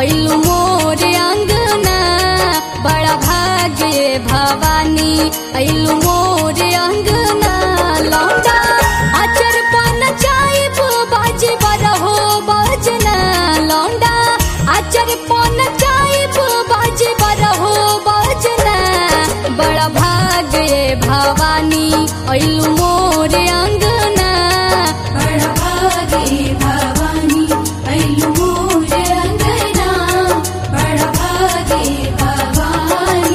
ऐलू मोर अंगना बड़ा भाग्य भवानी ऐलू मोर अंगना लौटा आचर पान चाइब बाजे बरहो बजना लौंडा आचर पान चाइब बाजे बरहो बजना बड़ा भाग्य भवानी ऐलू मोर अंगना बड़ा भागे भवानी ऐलू मोर अंगना बड़ा भागे भवानी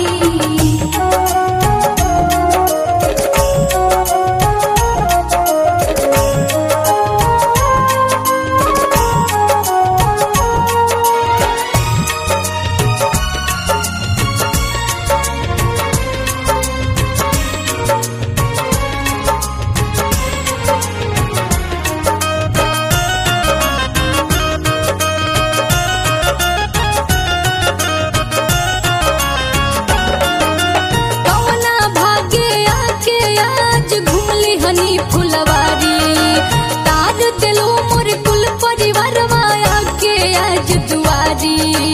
कवना भाग्य आके आज घूमली हनी फुलवारी तार दिलो मोर कुल परिवार माया के आज दुआरी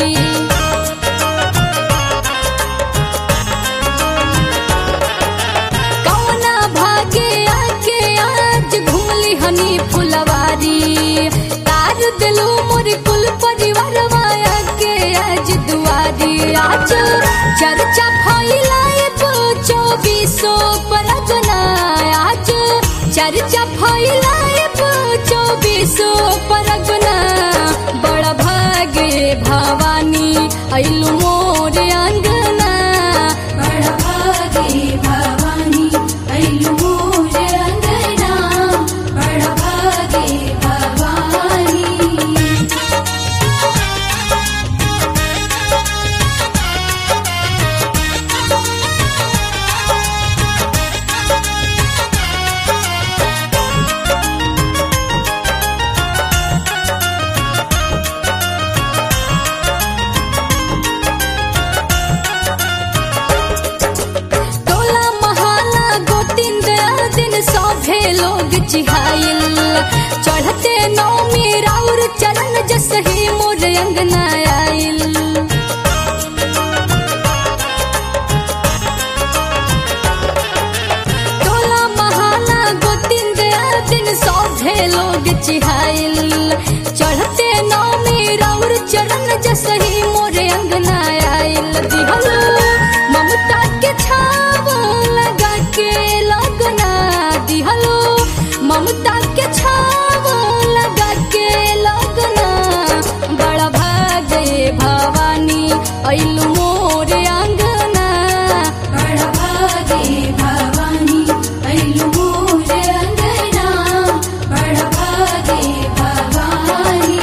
कवना भाग्य आके आज घूमली हनी फुलवारी तार दिलो मोर कुल परिवार माया के आज दुआरी आज चर्चा फैलाए चौबीसो परगना आज चर्चा फैलाए चौबीसो परगना बड़ा भाग्य भवानी ऐलू मोर अंगना बड़ा भागे भवानी ऐलू मोर अंगना बड़ा भागे भवानी टोला महाला गोतिन दिन सभे लोग चिहाइल चढ़ते नौमी राउर चरण जस ही मोर अंगना आइल टोला महाला गोतिन दिन सभे लोग चिहाइल चढ़ते नौमी राउर चरण जस ही मोर अंगना आइल दिहलो ममता के छाव लगा के लगना दिहलो ममता के छाव लगा के लगना बड़ा भाग्य भवानी ऐलू मोर अंगना बड़ा भागे भवानी ऐलू मोर अंगना बड़ा भागे भवानी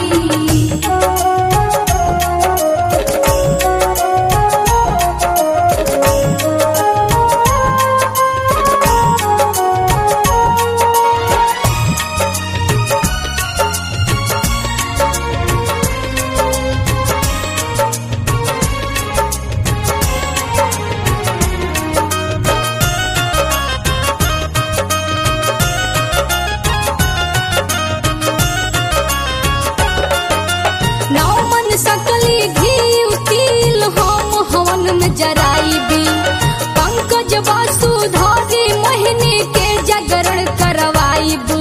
नौ मन सकली घी तिल हम हवन में जराइबी पंकज वासुधारी महीने के जागरण करवाइब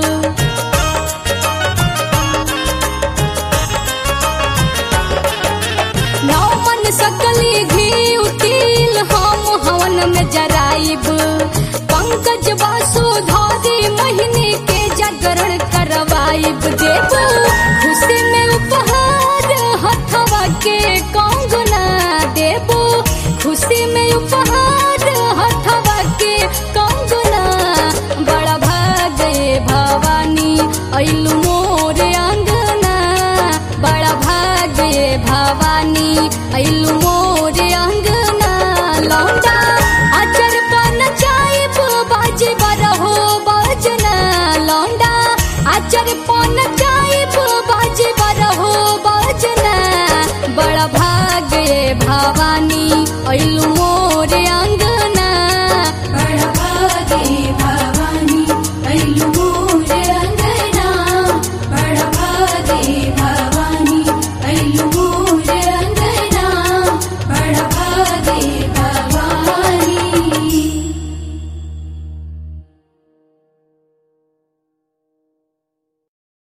नौ मन सकली घी तिल हम हवन में जराइब पंकज वासुधारी महीने के जागरण करवाइब देव खुशी में उपहार हथवा के कंगना देव खुशी में उपहार हथवा के कंगना बड़ा भाग्य भवानी ऐलू मोर अंगना बड़ा भाग्य भवानी ऐलू